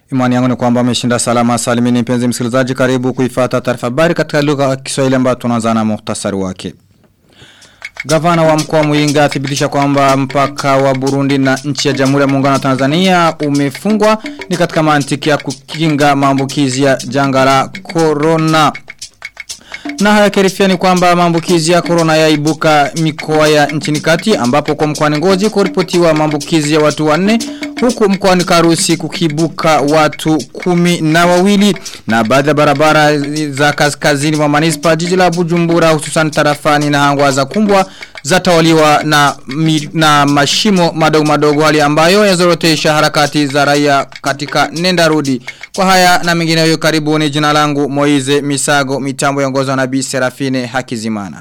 Imani yangu ni kwamba ameshinda salama salimini mpenzi msikilizaji karibu kuifata taarifa habari katika lugha ya Kiswahili ambayo tunaanza na muhtasari wake. Gavana wa mkoa Muyinga athibitisha kwamba mpaka wa Burundi na nchi ya Jamhuri ya Muungano wa Tanzania umefungwa ni katika mantiki ya kukinga maambukizi ya janga la corona. Na haya kerifia ni kwamba maambukizi ya corona yaibuka mikoa ya nchini kati ambapo kwa mkoani Ngozi kuripotiwa maambukizi ya watu wanne huku mkoani Karusi kukibuka watu kumi na wawili na baadhi ya barabara za kaskazini mwa manispa jiji la Bujumbura hususan tarafani na hangwa za kumbwa zatawaliwa na, mi, na mashimo madogo madogo hali ambayo yazorotesha harakati za raia katika nenda rudi. Kwa haya na mengine hiyo karibuni jina langu Moize Misago mitambo yongozwa na Bi Serafine Hakizimana.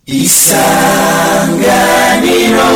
Isanganiro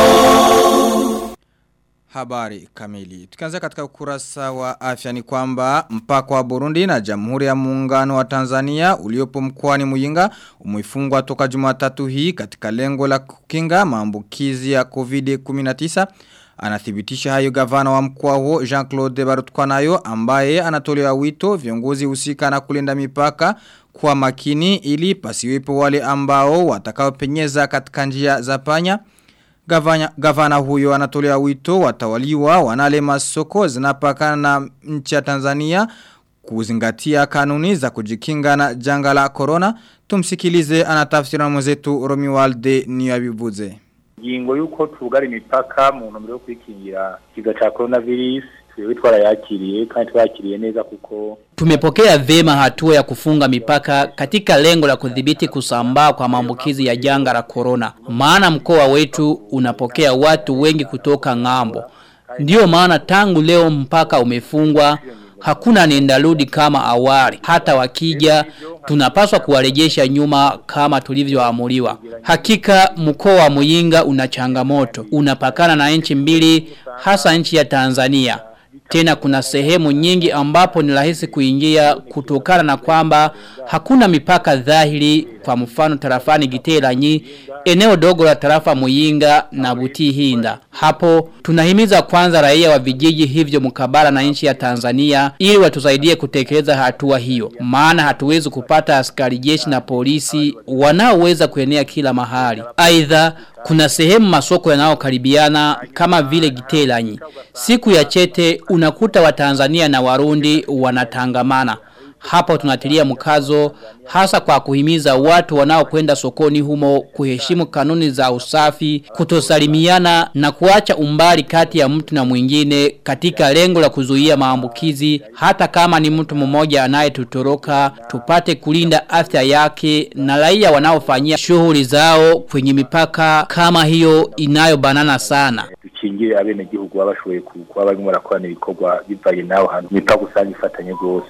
Habari kamili. Tukianza katika ukurasa wa afya ni kwamba mpaka wa Burundi na Jamhuri ya Muungano wa Tanzania uliopo mkoani Muyinga umefungwa toka Jumatatu hii katika lengo la kukinga maambukizi ya COVID-19. Anathibitisha hayo gavana wa mkoa huo Jean-Claude Barutkanayo ambaye anatolea wito viongozi husika na kulinda mipaka kwa makini ili pasiwepo wale ambao watakaopenyeza katika njia za panya. Gavana, gavana huyo anatolea wito watawaliwa wanale masoko zinapakana na nchi ya Tanzania kuzingatia kanuni za kujikinga na janga la corona. Tumsikilize anatafsiri na mwenzetu Romualde Niyabivuze. Ingingo yuko tugara imipaka mu ntumbero yo kwikingira kiza cha coronavirus twebwe twarayakiriye kandi twakiriye neza kuko Tumepokea vema hatua ya kufunga mipaka katika lengo la kudhibiti kusambaa kwa maambukizi ya janga la corona. Maana mkoa wetu unapokea watu wengi kutoka ng'ambo. Ndiyo maana tangu leo mpaka umefungwa hakuna niendarudi kama awali. Hata wakija tunapaswa kuwarejesha nyuma kama tulivyoamuliwa. Hakika mkoa wa Muyinga una changamoto. Unapakana na nchi mbili hasa nchi ya Tanzania. Tena kuna sehemu nyingi ambapo ni rahisi kuingia kutokana na kwamba hakuna mipaka dhahiri kwa mfano tarafani Giteranyi, eneo dogo la tarafa Muyinga na Butihinda. Hapo tunahimiza kwanza raia wa vijiji hivyo mkabala na nchi ya Tanzania ili watusaidie kutekeleza hatua hiyo. Maana hatuwezi kupata askari jeshi na polisi wanaoweza kuenea kila mahali. Aidha kuna sehemu masoko yanayokaribiana kama vile Giteranyi. Siku ya chete unakuta wa Tanzania na Warundi wanatangamana. Hapo tunatilia mkazo hasa kwa kuhimiza watu wanaokwenda sokoni humo kuheshimu kanuni za usafi, kutosalimiana na kuacha umbali kati ya mtu na mwingine katika lengo la kuzuia maambukizi hata kama ni mtu mmoja anayetutoroka tupate kulinda afya yake na raia wanaofanyia shughuli zao kwenye mipaka kama hiyo inayobanana sana dukingire abene gihugu babashoboye kuba barimo barakorana ibikorwa bivanye naho hantu mipaka usanga ifatanye rwose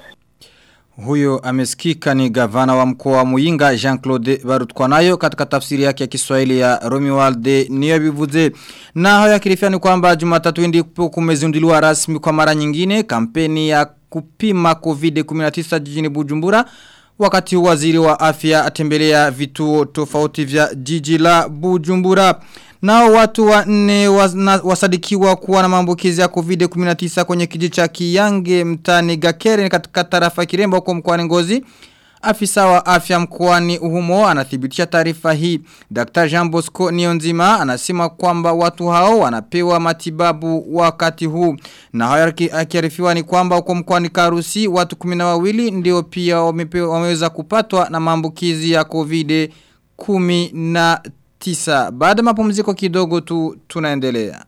Huyo amesikika ni gavana wa mkoa wa Muyinga Jean-Claude Barutkanayo katika tafsiri yake ya Kiswahili ya Romualde Niyabivuze. Na haya kilifia ni kwamba Jumatatu ndipo kumezinduliwa rasmi kwa mara nyingine kampeni ya kupima COVID-19 jijini Bujumbura. Wakati waziri wa afya atembelea vituo tofauti vya jiji la Bujumbura. Nao watu wa nne wasadikiwa kuwa na maambukizi ya COVID-19 kwenye kijiji cha Kiyange mtani Gakere katika tarafa Kiremba huko mkoani Ngozi. Afisa wa afya mkoani humo anathibitisha taarifa hii. Dr. Jean Bosco Nionzima anasema kwamba watu hao wanapewa matibabu wakati huu. Na hayo akiarifiwa ni kwamba huko mkoani Karusi watu 12 ndio pia wameweza kupatwa na maambukizi ya COVID-19 tisa. Baada mapumziko kidogo tu tunaendelea.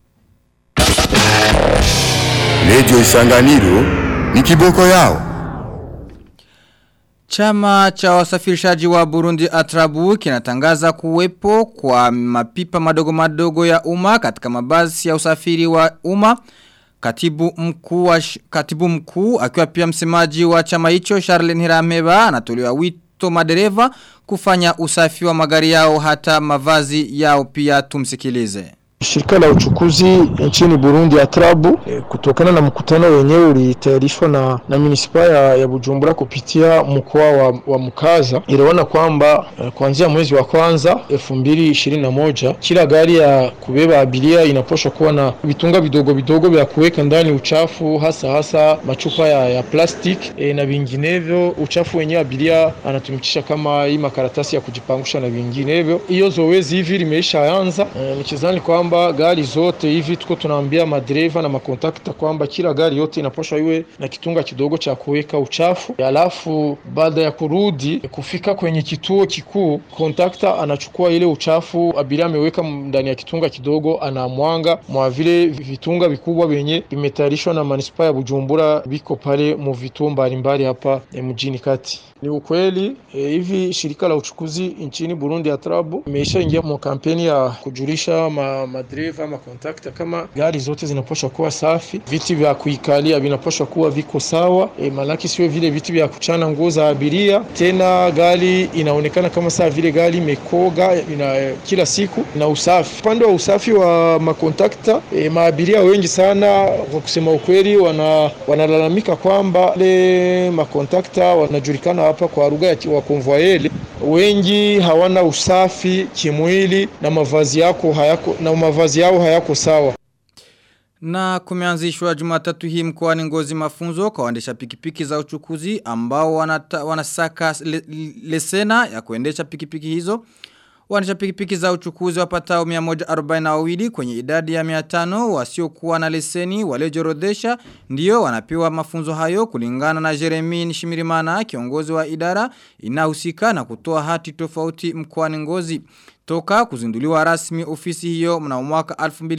Lejo Isanganiro ni kiboko yao. Chama cha wasafirishaji wa Burundi Atrabu kinatangaza kuwepo kwa mapipa madogo madogo ya umma katika mabasi ya usafiri wa umma. Katibu mkuu wa katibu mkuu akiwa pia msemaji wa chama hicho Charlene Hirameba anatolewa wito madereva kufanya usafi wa magari yao hata mavazi yao pia tumsikilize. Shirika la uchukuzi nchini Burundi ya Trabu e, kutokana na mkutano wenyewe ulitayarishwa na, na munisipa ya, ya Bujumbura kupitia mkoa wa, wa Mukaza iliona kwamba e, kuanzia mwezi wa kwanza elfu mbili ishirini na moja kila gari ya kubeba abiria inaposha kuwa na vitunga vidogo vidogo vya kuweka ndani uchafu hasa hasa machupa ya, ya plastic e, na vinginevyo. Uchafu wenyewe abiria anatumikisha kama hii makaratasi ya kujipangusha na vinginevyo. Hiyo zoezi hivi limeishaanza e, nikizani kwamba gari zote hivi tuko tunaambia madereva na makontakta kwamba kila gari yote inapaswa iwe na kitunga kidogo cha kuweka uchafu. Alafu baada ya kurudi kufika kwenye kituo kikuu, kontakta anachukua ile uchafu abiria ameweka ndani ya kitunga kidogo, anamwanga mwa vile vitunga vikubwa vyenye vimetayarishwa na manispaa ya Bujumbura, viko pale mu vituo mbalimbali hapa e, mjini kati. Ni ukweli e, hivi shirika la uchukuzi nchini Burundi ya Trabu imeishaingia mu kampeni ya kujulisha ma, madereva ma kontakta kama gari zote zinapaswa kuwa safi, viti vya kuikalia vinapaswa kuwa viko sawa e, malaki sio vile viti vya kuchana nguo za abiria. Tena gari inaonekana kama saa vile gari imekoga ina, e, kila siku na usafi. Upande wa usafi wa makontakta e, maabiria wengi sana kwa kusema ukweli wana wanalalamika kwamba le makontakta wanajulikana hapa kwa lugha ya wakonvoyeli wengi hawana usafi kimwili na mavazi yako hayako na mavazi yao hayako sawa. Na kumeanzishwa jumatatu hii mkoani ngozi mafunzo kwa waendesha pikipiki za uchukuzi ambao wanata, wanasaka le, lesena ya kuendesha pikipiki hizo. Waendesha pikipiki za uchukuzi wapatao 142 kwenye idadi ya 500 wasiokuwa na leseni waliojorodhesha ndio wanapewa mafunzo hayo kulingana na Jeremy Nishimirimana kiongozi wa idara inahusika na kutoa hati tofauti mkoani Ngozi. Toka kuzinduliwa rasmi ofisi hiyo mna mwaka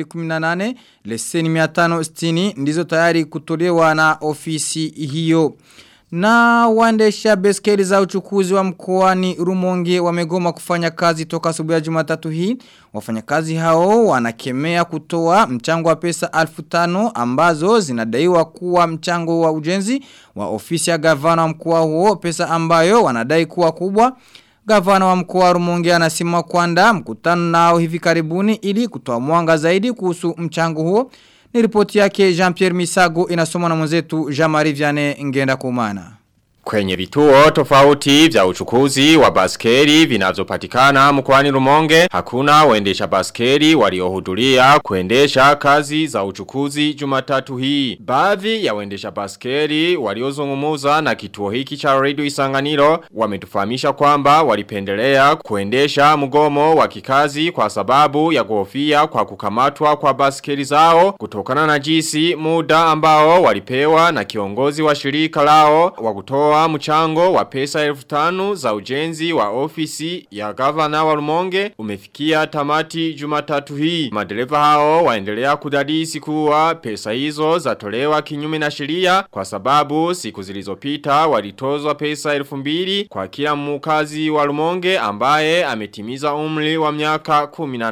2018 leseni 560 ndizo tayari kutolewa na ofisi hiyo. Na waendesha beskeli za uchukuzi wa mkoani Rumonge wamegoma kufanya kazi toka asubuhi ya Jumatatu hii. Wafanyakazi hao wanakemea kutoa mchango wa pesa 1500 ambazo zinadaiwa kuwa mchango wa ujenzi wa ofisi ya gavana wa mkoa huo pesa ambayo wanadai kuwa kubwa. Gavana wa mkoa wa Rumonge anasema kwamba mkutano nao hivi karibuni ili kutoa mwanga zaidi kuhusu mchango huo. Ni ripoti yake Jean-Pierre Misago inasomwa na mwenzetu Jean-Marie Vianney Ngenda Kumana. Kwenye vituo tofauti vya uchukuzi wa baskeri vinavyopatikana mkoani Rumonge hakuna waendesha baskeri waliohudhuria kuendesha kazi za uchukuzi Jumatatu hii. Baadhi ya waendesha baskeri waliozungumuza na kituo hiki cha Radio Isanganiro wametufahamisha kwamba walipendelea kuendesha mgomo wa kikazi kwa sababu ya kuhofia kwa kukamatwa kwa baskeri zao kutokana na jinsi muda ambao walipewa na kiongozi wa shirika lao wa kutoa kutoa mchango wa pesa elfu tanu za ujenzi wa ofisi ya gavana wa Rumonge umefikia tamati jumatatu hii. Madereva hao waendelea kudadisi kuwa pesa hizo zatolewa kinyume na sheria kwa sababu siku zilizopita walitozwa pesa elfu mbili kwa kila mkazi wa Rumonge ambaye ametimiza umri wa miaka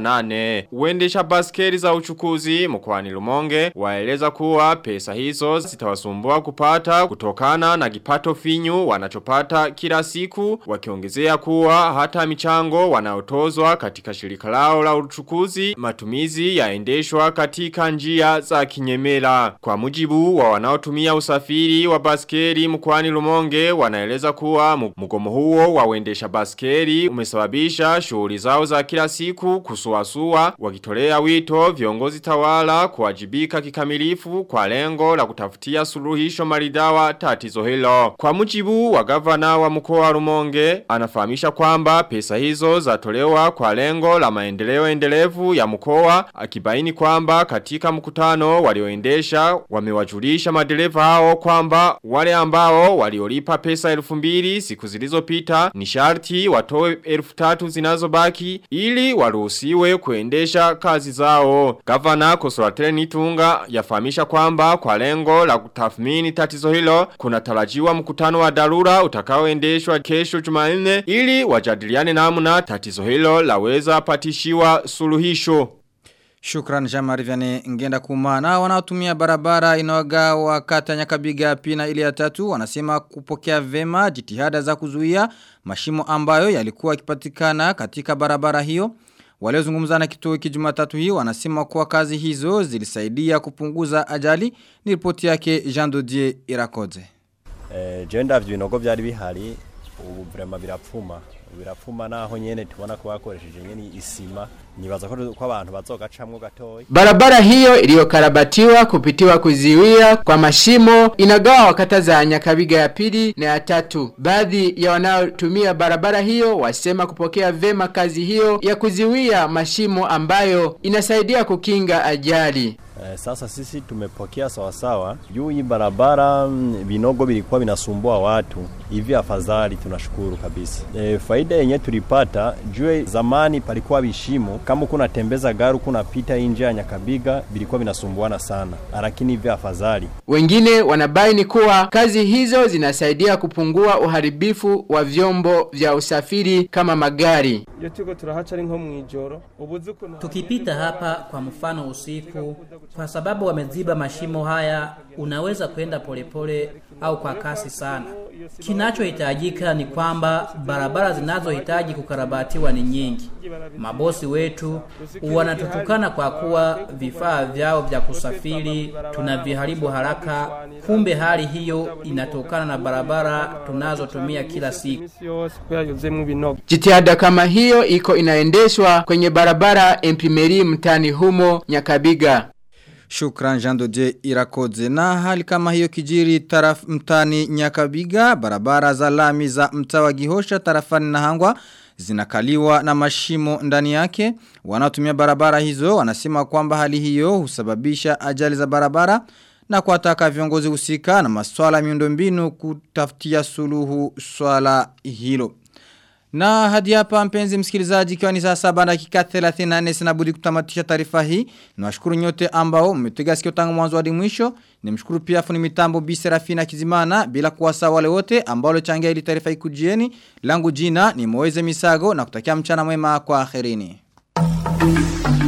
18. Uendesha baskeli za uchukuzi mkoani Rumonge waeleza kuwa pesa hizo zitawasumbua kupata kutokana na kipato finyu wanachopata kila siku wakiongezea kuwa hata michango wanaotozwa katika shirika lao la uchukuzi matumizi yaendeshwa katika njia za kinyemela. Kwa mujibu wa wanaotumia usafiri wa baskeri mkwani Rumonge wanaeleza kuwa mgomo huo wa uendesha baskeri umesababisha shughuli zao za kila siku kusuasua wakitolea wito viongozi tawala kuwajibika kikamilifu kwa lengo la kutafutia suluhisho maridawa tatizo hilo. Kwa mujibu wa gavana wa mkoa wa Rumonge anafahamisha kwamba pesa hizo zatolewa kwa lengo la maendeleo endelevu ya mkoa akibaini kwamba katika mkutano walioendesha wamewajulisha madereva hao kwamba wale ambao waliolipa pesa elfu mbili siku zilizopita ni sharti watoe elfu tatu zinazobaki ili waruhusiwe kuendesha kazi zao. Gavana Kosolatele Nitunga yafahamisha kwamba kwa lengo la kutathmini tatizo hilo kuna tarajiwa mkutano wa dharura utakaoendeshwa kesho Jumanne ili wajadiliane namna tatizo hilo laweza patishiwa suluhisho. Shukran Jamari Vyane ngenda kumana wanaotumia barabara inayogawa kata nyakabiga pina ile ya tatu wanasema kupokea vema jitihada za kuzuia mashimo ambayo yalikuwa yakipatikana katika barabara hiyo Waliozungumza na kituo hiki Jumatatu hii wanasema kuwa kazi hizo zilisaidia kupunguza ajali ni ripoti yake Jean Dodier Irakoze. Eh je ndavyo binogo byari bihari ubu vraiment birapfuma birapfuma naho nyene tubona ko bakoresheje nyene isima nibaza ko ko abantu bazogacamwo gatoyi Barabara hiyo iliyokarabatiwa kupitiwa kuziwia kwa mashimo inagawa kata za Nyakabiga ya pili na ya tatu. Baadhi ya wanaotumia barabara hiyo wasema kupokea vema kazi hiyo ya kuziwia mashimo ambayo inasaidia kukinga ajali. Eh, sasa sisi tumepokea sawasawa juu hii barabara mm, vinogo vilikuwa vinasumbua watu hivi afadhali tunashukuru kabisa e, faida yenye tulipata juu zamani palikuwa vishimo kama kuna tembeza gari kuna pita nje ya Nyakabiga vilikuwa vinasumbuana sana lakini hivi afadhali Wengine wanabaini kuwa kazi hizo zinasaidia kupungua uharibifu wa vyombo vya usafiri kama magari. iyo turiko turahaca ari nko mwijoro ubuzi ukuntu Tukipita hapa kwa mfano usiku, kwa sababu wameziba mashimo haya, unaweza kwenda polepole au kwa kasi sana. Kinachohitajika ni kwamba barabara zinazohitaji kukarabatiwa ni nyingi. Mabosi wetu wanatutukana kwa kuwa vifaa vyao vya kusafiri tunaviharibu haraka, kumbe hali hiyo inatokana na barabara tunazotumia kila siku. imisi yose kubera yuzuyemwo ibinogo Jitihada kama hiyo iko inaendeshwa kwenye barabara Empimeri mtani humo Nyakabiga. Shukran Jean Dodier Irakoze. Na hali kama hiyo kijiri taraf mtani Nyakabiga, barabara za lami za mtaa wa Gihosha tarafani na hangwa zinakaliwa na mashimo ndani yake. Wanaotumia barabara hizo wanasema kwamba hali hiyo husababisha ajali za barabara na kuwataka viongozi husika na maswala ya miundombinu kutafutia suluhu swala hilo. Na hadi hapa mpenzi msikilizaji ikiwa ni saa saba dakika 34 sina budi kutamatisha taarifa hii. Niwashukuru nyote ambao mmetega sikio tangu mwanzo hadi mwisho. Nimshukuru pia fundi mitambo Bi Serafina Kizimana bila kuwasa wale wote ambao walichangia ili taarifa ikujieni. Langu jina ni Moeze Misago na kutakia mchana mwema kwa akhirini.